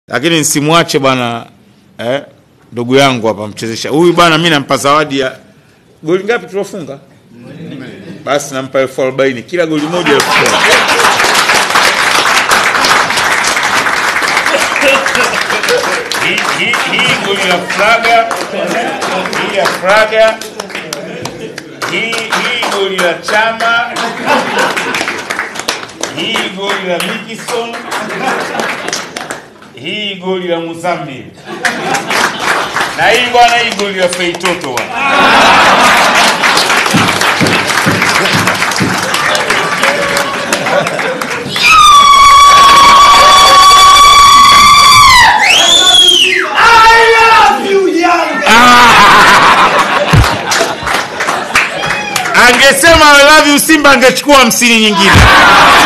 lakini nisimwache bwana eh, ndugu yangu hapa mchezesha huyu bwana, mi nampa zawadi ya goli ngapi tulofunga? Basi nampa elfu arobaini kila goli moja elfu kumi. Hii- hii- hii goli la Fraga, hii ya Fraga, hii hii goli la Chama, hii goli la Mikison, hii goli la Muzamil na hii bwana, hii goli la Feitoto bwana. Angesema I love you Simba angechukua hamsini nyingine.